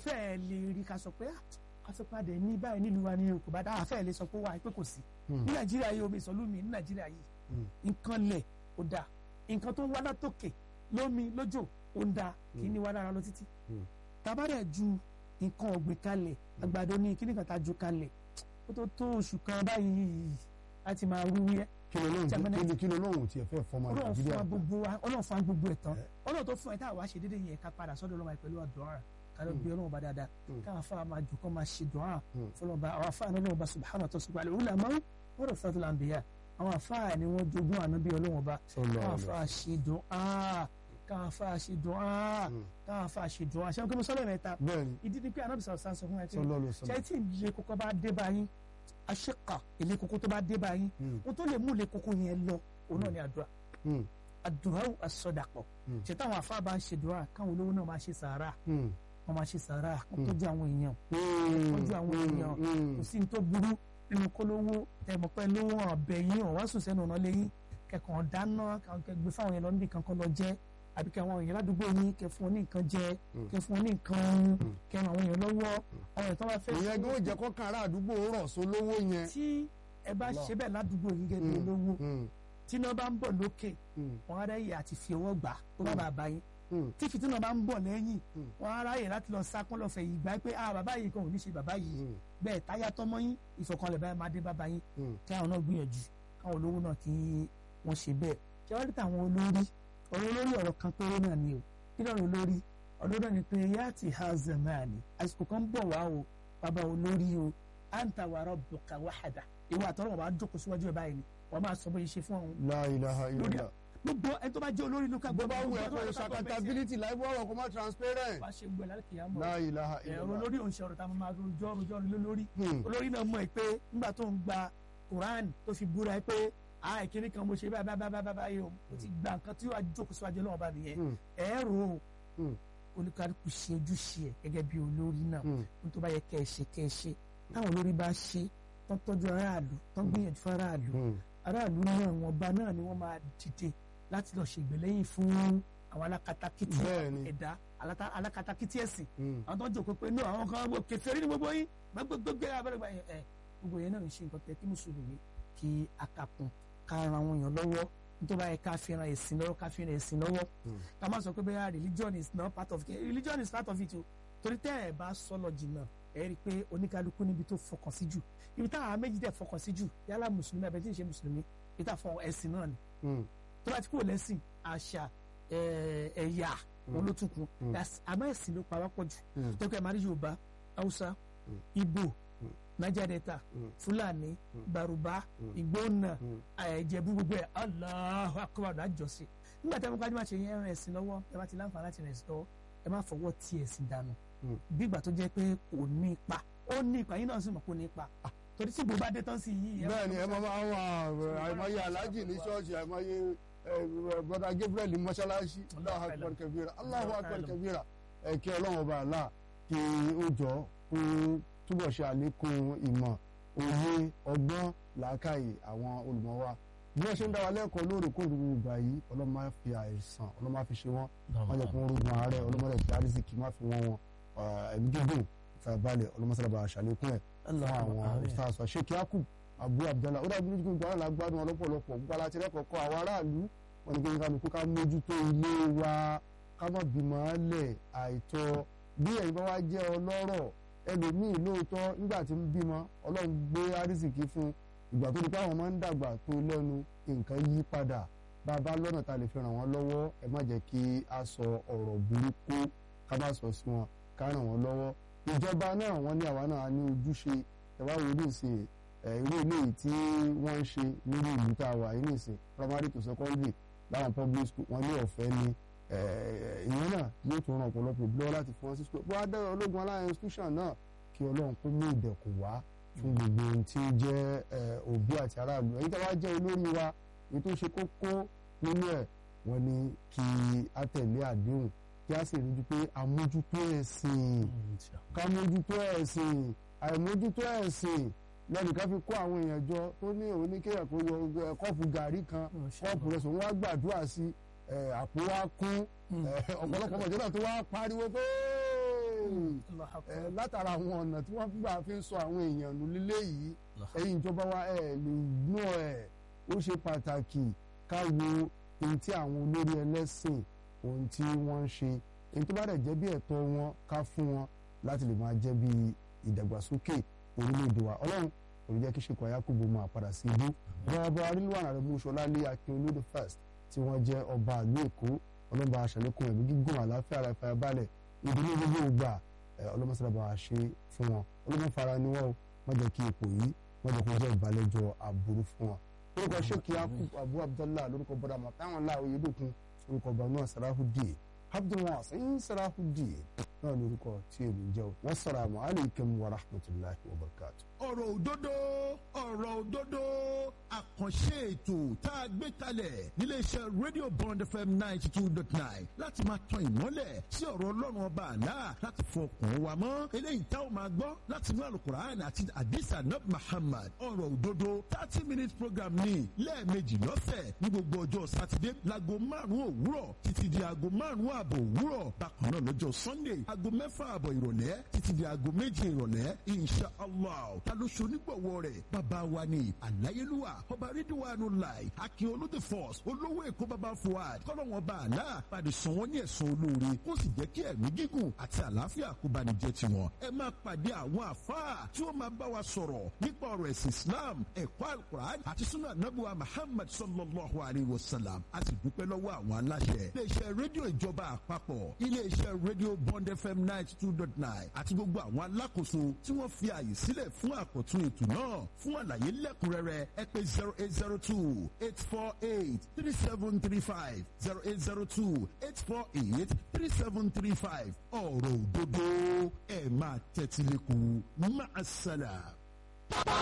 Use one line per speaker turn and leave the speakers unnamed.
fẹ́ẹ̀ lè rí ká sọ pé ká sọ pé adẹ̀ ní báyìí nílùú wa ní kò bá dáhà fẹ́ẹ̀ lè sọ pé wà pé kò sí ní nàìjíríà yìí omi ìsọlúmi ní nàìjíríà yìí nǹkan lẹ̀ ó dáa nǹkan tó ń wá látòkè lómi lójò ó ń dáa kì í ní wá lára lọ títí tabadẹ̀ ju nǹkan ọ̀gbìn kalẹ̀ àgbàdo ní kíní kan tá a ju kalẹ̀ ó tó tó oṣù kan báyìí láti máa wúwúyẹ́
kí ló lóhùn
Germinate.
kí ló lóhùn tiẹ̀ fẹ́ fọmọ
ọlọ́run fún
nàìjíríà
wa gbogbo wa ọlọ́run fún wa gbogbo ẹ̀ tán
Eh.
ọlọ́run tó fún ẹ tá a wá ṣe déédéé yẹn ká padà sọ́dọ̀ ọlọ́run pẹ̀lú àdúrà ká lọ bí ọlọ́run bá dáadáa
Mm.
káwọn afá máa jù kọ́ máa ṣe dùn
Mm.
fọlọ́ba àwọn afá ní ọlọ́run bá subhanahu wa ta'ala sọ́kọ́ àlẹ́ òwúlà máa ń wọ́n rọ̀ fẹ́ẹ́ tó láǹbìyà àwọn afá ni wọ́n jogún ànábì ọlọ́run bá
Sallallahu
káwọn
alaihi
afá ṣe dùn káwọn afá ṣe dùn
Mm.
káwọn afá ṣe dùn ṣé wọn kí mo sọ́lẹ̀ mẹ́ta
bẹ́ẹ̀ni
ìdí ni pé ànábì sọ̀rọ̀ sáà sọ fún ẹ pé
sallallahu alaihi
ṣé
wasallam
tí ilé kókó bá dé báyìí aṣèkà ilé kókó tó bá dé báyìí
Mm.
ohun tó lè mú ilé kókó yẹn lọ òun náà ni àdúrà
Mm.
àdúrà àsọdàpọ̀
Mm.
ṣe táwọn afá bá ń ṣe dùrà káwọn olówó náà máa ṣe sàárà
Mm.
wọn máa ṣe sàárà wọn tọ́jú àwọn èèyàn
Mm.
tọ́jú àwọn èèyàn
Mm.
kò sí ní tó burú nínú kólówó tẹmọ pẹ lówó ọbẹ yín ọwá sùn sẹ́nu ọ̀nà lẹ́yìn kẹkàn dáná kẹgbẹ fáwọn èèyàn lọ níbi kankan lọ jẹ àbí kẹ àwọn èèyàn ládùúgbò yín kẹ fún wọn ní nǹkan jẹ
Mm.
kẹ fún wọn ní nǹkan mu kẹ ràn àwọn èèyàn lọ́wọ́ àwọn èèyàn tó bá fẹ́
ìyẹn gan ó jẹ́ kọ́kàn ará àdúgbò rọ̀ sólówó yẹn.
tí ẹ bá
Allah.
ṣe bẹ́ẹ̀ ládùúgbò yín gẹ́gẹ́ bí
Mm.
olówó
Mm.
tí iná bá ń bọ̀ lókè
Mm.
wọn á ráyè àti fi ọwọ́ gbà tó bá
Mm.
bàbá yín
Mm.
tí fìtínà bá ń bọ̀ lẹ́yìn
Mm.
wọn á ráyè láti lọ sákún lọ fẹ̀yìn gbà pé ah bàbá yìí kan ò ní ṣe bàbá yìí
Mm.
bẹ́ẹ̀ táyà tọmọ yín ìfọ̀kànlẹ̀ báyìí máa dé bàbá yín
Mm.
kí àwọn náà gbìyànjú káwọn olówó náà kí wọ́n ṣe bẹ́ẹ̀ ṣé wọ́n rí tàwọn olórí ọ̀rọ̀ olórí ọ̀rọ̀ kan péré náà ni o kí lọ́rọ̀ olórí ọ̀rọ̀ náà ni pé yáàtì hazemani àsìkò kan bọ̀ wá o bàbá olórí o anta wa rabbuka wahada ìwà àtọ́rọ̀ wọn bá jókòó síwájú ẹ̀ báyìí ni wọ́n máa sọ bóyá ṣe fún àwọn
La ilaha
lórí
illallah.
gbogbo ẹni tó bá jẹ́ olórí ló ká
bó bá wù
gbogbo
ẹ́
ẹni tó
kó
bá
o
jẹ́ olórí
accountability láì bọ́ ọ̀rọ̀ kó má transparent.
wá ṣe gbọ́ ẹ̀ lálẹ́ kìyàmọ́
La ilaha
ẹ̀rọ
illallah.
olórí òun ṣe ọ̀rọ̀ tá a máa rojọ́ rojọ́ lé lórí
Hmm.
olórí náà mọ̀ ẹ́ pé nígbà tó ń gba Quran tó fi búra ẹ́ pé ah ìkíní kan mo ṣe báyìí báyìí báyìí báyìí báyìí o mo ti gba nǹkan tí yóò jókòó síwájú Ọlọ́run bá nìyẹn
Hmm.
ẹ rò ó
Hmm.
olùkàlùkù ṣe ojúṣe ẹ gẹ́gẹ́ bí olórí náà
Hmm.
ohun tó bá yẹ kẹ́ ẹ ṣe kẹ́ ẹ ṣe táwọn olórí bá ṣe tán tọ́jú aráàlú tán gbìyànjú fún aráàlú
Hmm.
aráàlú náà wọn bá náà ni wọ́n máa dìde láti lọ ṣègbèlẹ́yìn fún àwọn alákatakítí
Bẹ́ẹ̀ni.
ẹ̀dá alata- alákatakítí ẹ̀sìn
Hmm.
àwọn tó ń jòkó pé náà àwọn kan wọ kèfèrí ní gbogbo yín gbẹgbẹgbẹ abẹ́rẹ́gbà yẹn ẹ gbogbo yẹn náà ń ṣe nǹkan tẹ kí mùsùlùmí kí akapun ká ran àwọn èèyàn lọ́wọ́ nítorí báyìí ká fi ran ẹ̀sìn lọ́wọ́ ká fi ran ẹ̀sìn lọ́wọ́
Hmm.
ká má sọ pé bẹ́ẹ̀ religion is not part of it religion is part of it o torí tẹ́ ẹ̀ bá sọ lọ jìnnà ẹ rí i pé oníkálukú níbi tó fọkàn sí jù ibi táwọn méjì dẹ̀ fọkàn sí jù yálà mùsùlùmí àbẹ̀ tí ì ṣe mùsùlùmí ibi táwọn fọkàn ẹ̀sìn náà ni
Hmm.
tó bá ti kúrò lẹ́sìn àṣà ẹ̀, ẹ̀yà wọn ló tún kún
Mm.
That's- àmọ́ ẹ̀sìn ló pa wá pọ̀ jù
Mm.
tọ́kẹ́ máa rí yorùbá haúsá
Mm.
ìgbò
Mm.
niger delta
Mm.
fúlàní
Mm.
bàrùbá
Mm.
ìgbónà
Mm.
ẹ̀jẹ̀bú gbogbo ẹ̀ Allahu akbar àjọsìn nígbà tí a bá máa ṣe yẹn ẹran ẹ̀sìn lọ́wọ́ ẹ bá ti láǹfààní láti rìn ẹ̀sìn lọ́wọ́ ẹ má fọwọ́ tí ẹ̀sìn dànù
Mm.
bí ìgbà tó jẹ́ pé kò ní ipa ó ní ipa yín náà sì mọ̀ kó ní ipa torí tí gbogbo adé tán sí yìí ẹ má
bẹ́ẹ̀ ni ẹ
fọwọ́
máa máa wà àìmọye aláàjì ní ṣọ́ọ̀ṣì àìmọye bọ́dà Gabriel ní mọ́ṣáláṣí Allahu akbar kabira Allahu akbar kabira ẹ kí ọlọ́run ọba àlá kí ó jọ kó túbọ̀ ṣe àlékún ìmọ̀ òye ọgbọ́n làákàyè àwọn olùmọ̀ wa bí wọ́n ṣe ń dá wa lẹ́kọ̀ọ́ lóòrèkóòrè gbogbo ìgbà yìí ọlọ́run máa fi àìsàn ọlọ́run máa fi ṣe wọ́n wọ́n jẹ́ kó wọ́n rògbòn ààrẹ ọlọ́mọdé fi àrísìkì má fi wọ́n wọn ẹ̀mí gígùn ìfàbalẹ̀ ọlọ́mọsálábà àṣàlékún ẹ̀ fún àwọn ustaz wa sheikh yakub abu abdallah ó dàbí lójú gbogbo àwọn alágbádùn ọlọ́pọ̀lọpọ̀ gbogbo aláti rẹ́kọ̀ọ́kọ́ àwọn aráàlú wọn ni kí n kálukú ká mójútó ilé wa ká má bímọ lẹ̀ àìtọ́ bí ẹ̀yin bá wá jẹ́ ọlọ́rọ̀ ẹlòmíì lóòótọ́ nígbà tí ń bímọ ọlọ́run gbé àrísìkí fún ìgbà tó di pé àwọn máa ń dàgbà tó lẹ́nu nǹkan yí padà bá a bá lọ́nà tá a lè fi ràn wọ́n lọ́wọ́ ẹ má jẹ́ kí a sọ ọ̀rọ̀ burúkú ká má sọ sí wọn ká ràn wọ́n lọ́wọ́ ìjọba náà wọ́n ní àwa náà ní ojúṣe ẹ̀wá wo ní ìsìn irú eléyìí tí wọ́n ń ṣe nínú ìlú tá a wà yìí ní ìsìn primary to secondary láwọn public school wọ́n ní ọ̀fẹ́ ni ìyẹn náà yóò tún ran ọ̀pọ̀lọpọ̀ ìlú lọ́wọ́ láti fún wọn sí school bó adé ológun aláyẹn institution náà kí ọlọ́run kó mú ìdẹ̀kùn wá fún gbogbo ohun tí ó jẹ́ òbí àti aráàlú èyí tí wàá jẹ́ olórí wa èyí tó ṣe kókó nínú ẹ̀ wọ́n ní kí a tẹ̀lé àdéhùn kí a sì rí ju pé àmójútó ẹ̀sìn ká mójútó ẹ̀sìn àìmójútó ẹ̀sìn lẹ́nìkan fi kó àwọn èèyàn jọ tó ní òun ní kéèyàn kó yọ kọ́ọ̀pù gàrí kan kọ́ọ̀pù rẹ̀ sòun wá gbàdúrà sí àpò wa kún ọ̀pọ̀lọpọ̀ ọmọdé náà tó wá pariwo pé
Allahu Akbar.
ẹ látara àwọn ọ̀nà tí wọ́n gbà fi ń sọ àwọn èèyàn nù lílé yìí ẹ̀yin ìjọba wa ẹ̀ lè gbọ́ ẹ̀ ó ṣe pàtàkì ká wo ohun tí àwọn olórí ẹlẹ́sìn ohun tí wọ́n ń ṣe èyí tó bá dẹ̀ jẹ́ bí ẹ̀tọ́ wọn ká fún wọn láti lè máa jẹ́ bí ìdàgbàsókè orílẹ̀-èdè wa ọlọ́run kò ní jẹ́ kí ṣèkọ̀ Yakubu máa padà sí ibú bọ́ọ̀bọ́ arílùwàn àrẹ̀mú ṣọlálé akínolódé first tí wọ́n jẹ́ ọba ìlú èkó ọlọ́ba aṣàlékún ẹ̀mí gígùn àlàáfíà ara ìfàyàbalẹ̀ ìdílé gbogbo ìgbà ọlọ́mọsálábà wa ṣe fún wọn ọlọ́mọfara ni wọ́n wọ́n jẹ́ kí ipò yìí wọ́n jẹ́ kó jẹ́ ìbàlẹ́jọ́ àbúrú fún wọn. lórúkọ sheikh yakub abu abdallah lórúkọ bọ́dà mọ̀táwọn láàrú yédùkún lórúkọ banu sarahudeen abdulwasin sarahudeen náà lórúkọ tí èmi jẹ́ wassalamu alaikum wa rahmatulahi wa barakatuh.
ọ̀rọ̀ òdodo ọ̀rọ̀ òdodo àkànṣe ètò tá a gbé kalẹ̀ níléeṣẹ́ radio bond fm ninety two dot nine láti máa tan ìmọ́lẹ̀ sí ọ̀rọ̀ ọlọ́run ọba àlá láti fọkàn wa mọ́ eléyìí tá ò máa gbọ́ láti inú alukur'an àti adisa nab muhammad ọ̀rọ̀ òdodo thirty minutes program ní lẹ́ẹ̀mejì lọ́sẹ̀ ní gbogbo ọjọ́ sátidé láago márùn-ún òwúrọ̀ títí di aago márùn-ún ààbọ̀ òwúrọ̀ bákan náà lọ́jọ́ sunday aago mẹ́fà ààbọ̀ ìrọ̀lẹ́ títí di aago méje ìrọ̀lẹ́ insha allah ta ló ṣonígbọ̀wọ́ rẹ̀ bàbá wa ni àláyélúwà ọba rídíwánu láì akin olóde force olówó èkó bàbá fuad kọ́lọ́wọ́n bá àlá pàdé sàn wọ́n ní ẹ̀sùn olóore kó sì jẹ́ kí ẹ̀mí gígùn àti àlàáfíà kó bá ní jẹ́ tiwọn. ẹ máa pàdé àwọn àfáà tí ó máa bá wa sọ̀rọ̀ nípa ọ̀rọ̀ ẹ̀sìn islam ẹ̀kọ́ alukur'an àti sunna anabuwa muhammad sallallahu alayhi wa sallam a sì dúpẹ́ lọ́wọ́ àwọn aláṣẹ. iléeṣẹ́ rédíò ìjọba àpapọ̀ iléeṣẹ́ rédíò bond fm ninety two dot nine àti gbogbo àwọn alákòóso tí wọ́n fi àyè sílẹ̀ fún àkọ́tún ètò náà fún àlàyé lẹ́kùnrẹ́rẹ́ ẹ pè zero eight zero two eight four eight three seven three five zero eight zero two eight four eight three seven three five ọ̀rọ̀ òdodo ẹ̀ máa tẹ́tí lẹ́kùn máa ṣàlà.